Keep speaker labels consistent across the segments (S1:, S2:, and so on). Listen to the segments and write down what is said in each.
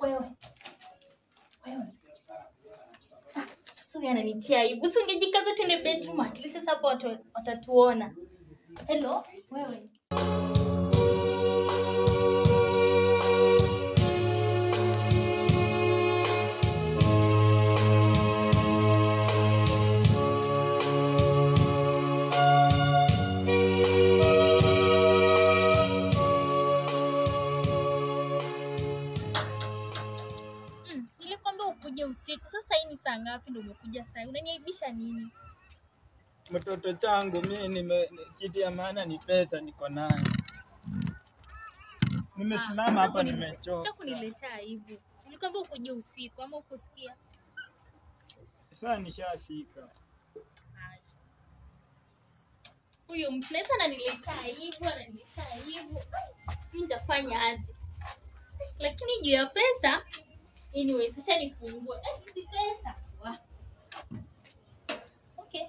S1: Wewe. Wewe. Ah, Sio ananitia aibu. Si ungejikaza tuende bedroom at least sasa hapo watu watatuona. Hello, wewe. Mm, nilikwambia ukuje usiku. Sasa hii ni saa ngapi ndio umekuja saa hii? Unaniaibisha nini?
S2: Mtoto changu mimi nime kitu ya maana ni pesa niko nayo. Nimesimama
S1: Ah,
S2: hapa
S1: acha kuni-
S2: nimechoka.
S1: acha kuniletea aibu. Nilikwambia ukuje usiku ama ukusikia?
S2: Sasa nishafika.
S1: Haya. Huyo mtu naweza ananiletea aibu, ananiletea aibu. Mimi nitafanya aje? Lakini juu ya pesa, anyways, acha nifungue. Eh, hizi pesa. Wa. Okay.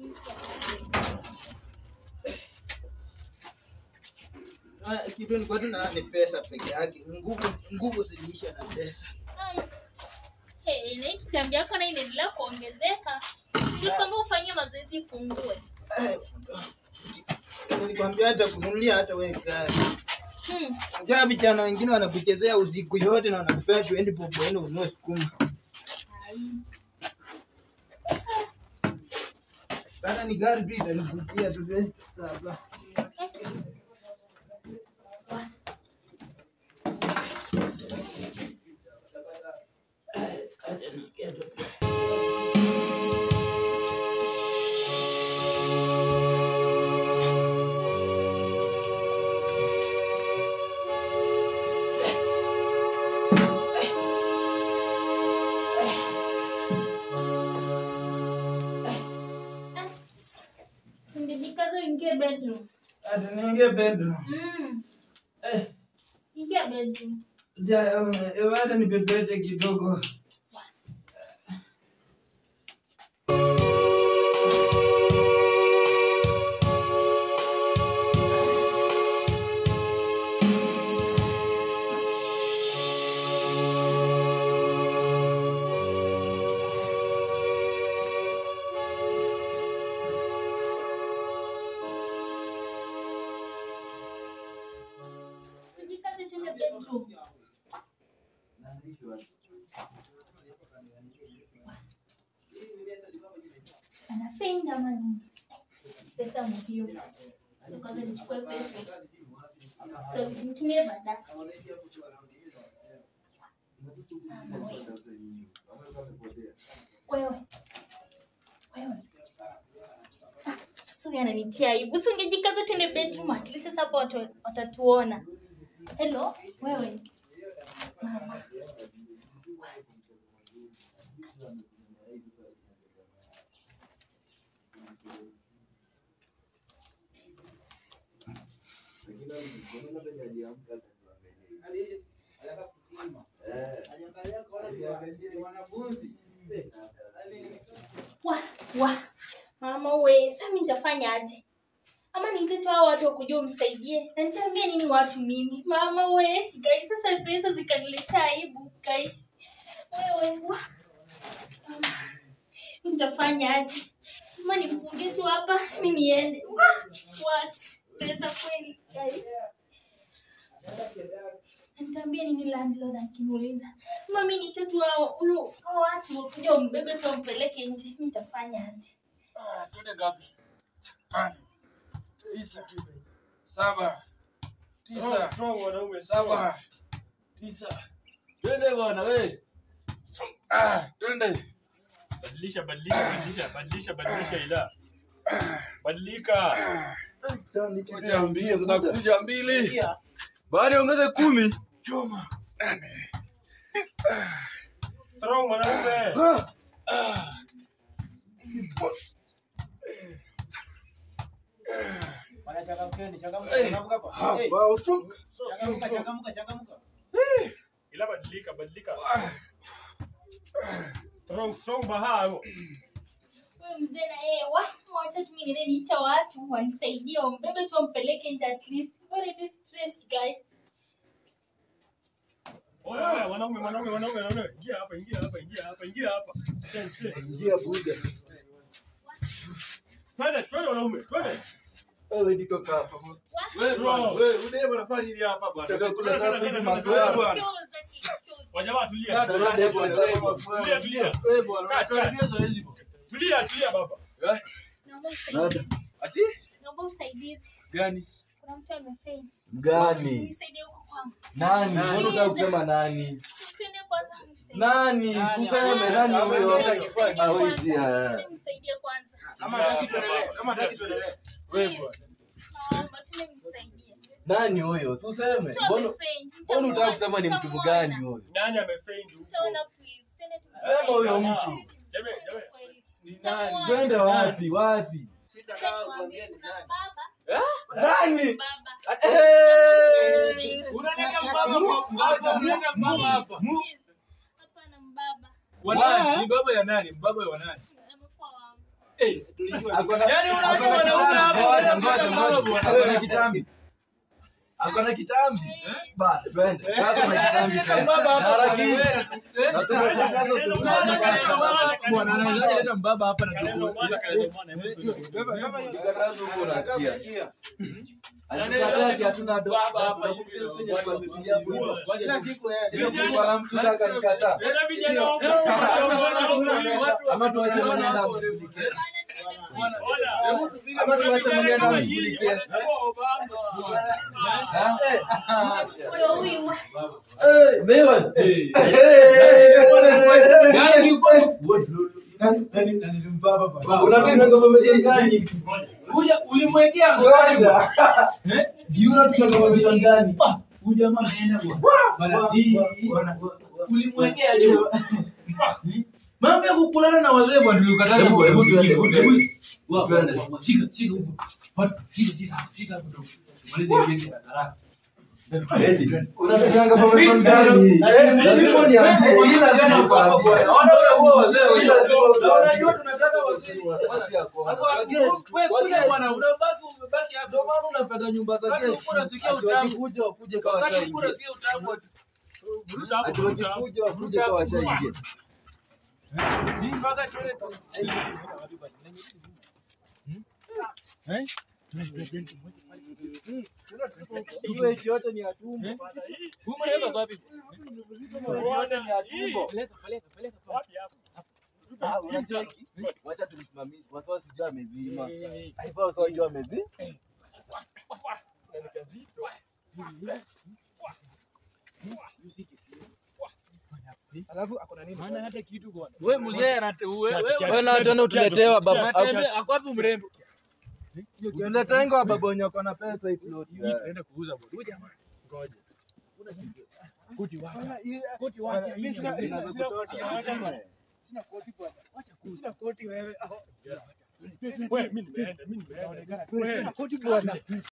S3: Ah, kitu ni kwetu na ni pesa peke yake. Nguvu nguvu ziliisha na pesa.
S1: Ai. Hey, na hii kitambi yako na inaendelea kuongezeka. Nilikwambia ufanye mazoezi ipungue.
S3: Eh, Nilikwambia hata kununulia hata wewe gari.
S1: Hmm.
S3: Unajua vijana wengine wanakuchezea usiku yote na wanakupea 20 bob uende ununue sukuma.
S1: Ai.
S3: Sasa ni gari tu itanivutia tu sasa. Sasa. Acha niketo.
S1: Sindikazo ingie bedroom.
S3: Ati niingie bedroom.
S1: Mm.
S3: Eh,
S1: Ingia bedroom.
S3: ja, eh, hata nipepete kidogo.
S1: Sindikazo tuende bedroom. Anafenda ama nini? Pesa muhimu. Acha Kwanza nichukue pesa. Stori zingine baadaye. Mama wewe. Wewe. Wewe. Ah, Sio ananitia aibu. Si ungejikaza tuende bedroom at least sasa hapo watu watatuona. Hello, wewe. Mama. Wa, wa. Mama we, sasa mimi nitafanya aje? Ama niite tu hao watu wakujua umsaidie. Na nitaambia nini watu mimi? Mama we, guys, sasa pesa zikaniletea aibu, guys. Wewe, wa. Mama, mimi nitafanya aje? Ama nimfungie tu hapa, mimi niende. Wa, what? Pesa kweli, guys. Nitaambia nini landlord akiniuliza? Mami niite tu hao huyo- hao watu wakuja umbebe tu wampeleke nje. Mimi nitafanya aje?
S4: Ah, twende ngapi? Tano, tisa, saba, tisa,
S2: Strong wanaume
S4: saba, tisa. Twende bwana we. Ah, twende.
S2: Badilisha, badilisha, badilisha, badilisha, badilisha ila. Badilika.
S4: Moja mbili zinakuja mbili. Baada ongeze kumi. Choma. Nane.
S2: Strong mwanaume.
S5: Changamkeni, changamka, changamka hapa. Hey,
S3: Wow, strong.
S5: changamka, changamka, changamka.
S2: Ila badilika, badilika. Strong, strong bahao.
S1: Huyo mzee na yeye wa wacha tu mimi niende niita watu wanisaidie wambebe tu wampeleke nje at least. What is this stress guys?
S2: Oya,
S6: Haya, wanaume, wanaume, wanaume, wanaume. Ingia hapa, ingia hapa, ingia hapa, ingia hapa. Twende, twende.
S4: Ingia buda.
S6: Twende, twende wanaume, twende.
S4: Wewe niko hapa.
S6: Wewe bwana,
S4: Wewe udebe unafanya nini hapa bwana? Nataka kula kama hivi maswali.
S6: Wajamaa tulia.
S4: Dada, dada, bwana, wewe
S6: Tulia, tulia.
S4: Wewe bwana,
S6: Kaa, kaa.
S4: unatuambia zoezi bwana.
S6: Tulia, tulia baba.
S1: Naomba usaidizi.
S4: Ati
S1: Naomba usaidizi.
S4: gani?
S1: Kuna mtu amefeli.
S7: Gani?
S1: Nisaidie huko kwangu.
S7: Nani?
S1: Nani?
S7: Mbona unataka kusema nani?
S1: Twende kwanza mnisaidie.
S7: Nani? Useme nani huyo?
S1: Nisaidie
S7: Ah,
S1: kwanza.
S7: wewe si haya.
S1: Twende mnisaidie kwanza.
S5: Kama hataki tuendelee, kama hataki tuendelee.
S6: Wewe
S1: Please.
S6: bwana.
S1: Naomba twende mnisaidie.
S7: Nani huyo? Si useme.
S1: Mtu
S7: Mbona
S1: amefeli.
S7: mbona unataka
S1: Mtamuona,
S7: kusema ni mtu
S1: mtamuona.
S7: gani huyo?
S6: Nani amefendi huko?
S1: Mtaona please. Twende
S7: Sema huyo
S1: tumsaidie.
S7: mtu.
S6: Jamani, jamani.
S1: Kweli.
S4: Ni nani?
S7: Twende wapi? Wapi?
S5: Sitakaa kuambia ni nani.
S1: Baba.
S7: Nani?
S1: Baba.
S7: Eh!
S5: Unaleta mbaba kwa hapa, unaleta mbaba hapa.
S1: Please. Hapana mbaba.
S4: Wa nani? Ni baba ya nani? Mbaba wa nani?
S1: Amekuwa wangu.
S4: Eh,
S7: Ako na-
S5: Yaani unawacha
S7: ako na
S5: wanaume
S7: kitambi.
S5: hapa,
S7: Ngoja,
S5: wanaleta
S7: ngoja,
S5: mbaba
S7: ngoja.
S5: bwana.
S7: Ako na kitambi. Ako na kitambi. Basi twende. Sasa na kitambi.
S5: Unaleta
S7: twende.
S5: mbaba hapa.
S7: Harakisha.
S5: Eh?
S7: Na tunatangaza
S5: Unaleta
S7: tunatangaza.
S5: mbaba hapa bwana, anaweza leta mbaba hapa na
S6: Kalenda
S5: tuko.
S6: mwana, kalenda mwana, hebu tuende.
S7: Kikatazo huko unasikia. Alikataa ati hatuna do. Tunakupigia kwenye tumepigia hapo.
S5: Kila siku yeye.
S7: Ndio kwa la msuda akanikataa.
S6: Tena vijana wa huko.
S7: Ama tuache mwenye enda amshughulikie.
S1: Bana, twende.
S7: Ama tuache mwenye enda amshughulikie. Ha?
S1: Ndio huyu.
S7: Eh, Mewan.
S5: Yaani yuko
S7: Unapenda confirmation gani?
S5: kuja ulimwekea
S7: Ngoja. Yuna tuna confirmation gani?
S5: Huyu jamaa ameenda bwana. Bwana, hii- hii- ulimwekea juu. Mambo ya kukulana na wazee bwana tulikataza
S7: Hebu-
S5: bwana.
S7: hebu tuende, hebu tuende.
S5: Wa- wa-
S7: Tuende.
S5: wa- Shika shika huko. Watu, Shika shika shika hapo. Tumalize hii kesi haraka.
S7: Unapenda confirmation gani? Lazima niambie hii lazima nikwambie.
S5: Naona wewe huo wazee
S7: Hii
S5: wewe.
S7: lazima
S5: Unajua
S7: uniambie.
S5: tunataka wazee.
S7: Unapatia kwa-
S5: Hapo
S7: Wageni,
S5: wewe kuja
S7: wageni.
S5: bwana unabaki umebaki hapo.
S7: Ndio maana unapenda nyumba za
S5: Wakati
S7: getu.
S5: ukura unasikia
S7: Ati
S5: utamu.
S7: wakikuja wakuje kama
S5: Wakati
S7: washaingia.
S5: ukura sio utamu.
S7: Ati wakikuja wakuje kama washaingia.
S5: Hii mpaka tuende tu.
S7: Hiyo eti yote ni ya tumbo.
S5: Huyu mwanamke kwa wapi?
S7: Yote ni ya tumbo.
S5: Peleka peleka peleka.
S7: Ah, unacheki? Wacha tumsimamishe. Kwa sababu sijui amezima. Haifai sawa jua amezima.
S5: Maana hata kitu bwana. Wewe mzee anate wewe
S7: Wewe na tena utuletewa baba.
S5: Unatembea ako wapi mrembo?
S7: Uletenga wa baba wenye wako na pesa hii plot.
S5: Tunaenda kuuza bwana. Huyu jamaa. Ngoja. Kuti wacha. Kuti wacha. Hii ni mzee.
S7: Inaweza kutosha.
S6: Wewe, mimi nimeenda, mimi nimeenda. Wewe,